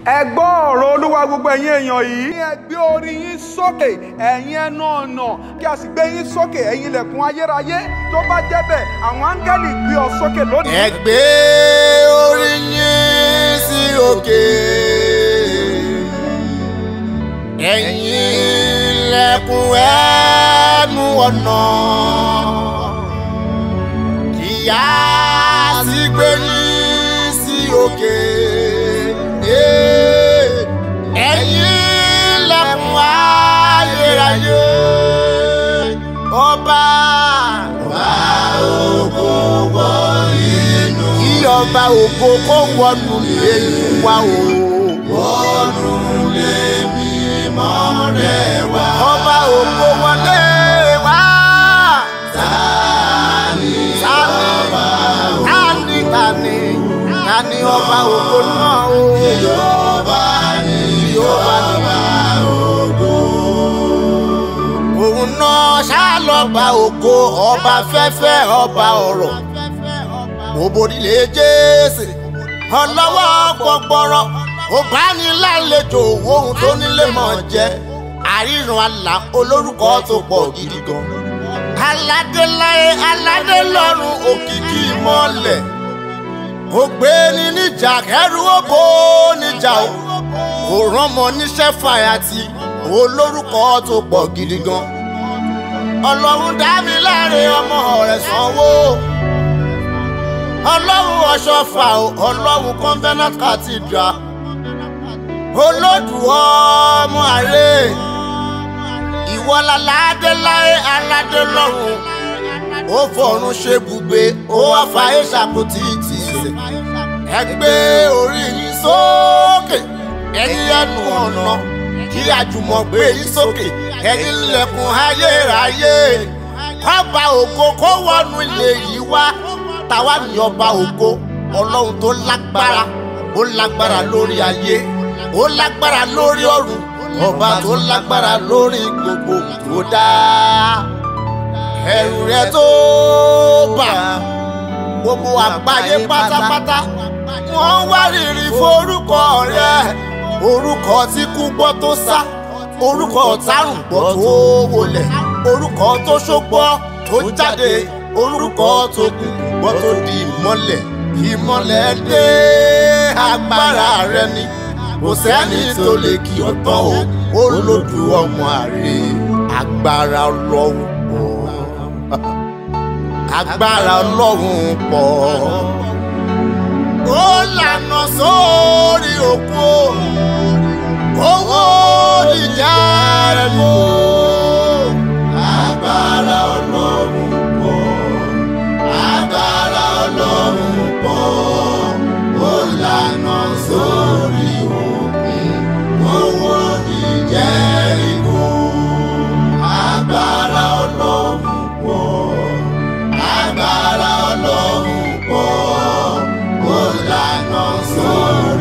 ẹ gbọ́ ọ̀rọ̀ olúwa gbogbo ẹ̀yin èèyàn yìí. ẹ gbé orí yín sókè ẹ̀yin ẹnu ọ̀nà kí a sì gbé yín sókè ẹ̀yin ilẹ̀kùn ayérayé tó bá jẹ́ bẹ́ẹ̀ àwọn áńgẹ́lì gbé ọ sókè lónìí. ẹ gbé orí yín sí òkè ẹ̀yin ilẹ̀kùn ẹnu ọ̀nà kíyà sí gbé yín sí òkè ẹ̀yin ilẹ̀kùn ayérayé ọba ọba ògo wọ inú kí ọba ògo kó wọnú lẹ́nu wa o. wọnú lé mímọ́ rẹ̀ wá. ọba ògo wọlé wá. tani ọba ògo tani tani tani ọba ògo náà o. Yorùbá ni Yorùbá ògo. òun náà ṣàlọ́ba ògo ọba fẹ́fẹ́ ọba ọ̀rọ̀ òbòdìlé jésì ọlọ́wọ́ gbọgbọrọ òbánilálejò ohun tó nílé mọ̀ jẹ́ àríran àlà olórúkọ tó pọ̀ gidi gan. aládéláyé aládé lọ́run òkìkí mọ́lẹ̀ ògbéni níjà kẹrù òbó níjà o òrànmọ níṣẹ́ fàyàtì olórúkọ tó pọ̀ gidi gan. ọlọ́run dá mi láre ọmọ rẹ̀ sanwó ọlọ́run ọ̀ṣọ́fà o ọlọ́run convenant cathedral olódù ọmọ àrè ìwọlá ládéláyé aládé lọ́run ó fọ̀run ṣe bùgbé ó wá fàáyé ṣàkótì ìtìsẹ̀ ẹ gbé orí yín sókè ẹ̀yin ẹnu ọ̀nà kí àjùmọ̀ gbé yín sókè ẹ̀yin ilẹ̀kùn ayérayé ọba ògo kó wọnú ilé yìí wá tàwa ní ọba ògo ọlọ́run tó lágbára ó lágbára lórí ayé ó lágbára lórí ọ̀run ọba tó lágbára lórí gbogbo tó dá ẹ̀rù rẹ̀ tó bà gbogbo àgbáyé pátápátá wọ́n wá rírì forúkọ rẹ̀ orúkọ tí kú gbọ́ tó sá orúkọ tárùn gbọ́ tó wọlẹ̀ orúkọ tó ṣógbọ́ tó jáde orúkọ tó kú gbọ́ tó di ìmọ́lẹ̀ ìmọ́lẹ̀ dé agbára rẹ ni kò sẹ́ni tó lè kí ọ tán o olódù ọmọ àrè agbára ọlọ́run pọ̀ agbára ọlọ́run pọ̀ ó lànà sórí òkú owó ìjà rẹ̀ mọ́ agbára ọlọ́run pọ̀ agbára ọlọ́run pọ̀ ó lànà sórí òkun owó ìjẹ́rìkó agbára ọlọ́run pọ̀ agbára ọlọ́run pọ̀ ó lànà sórí.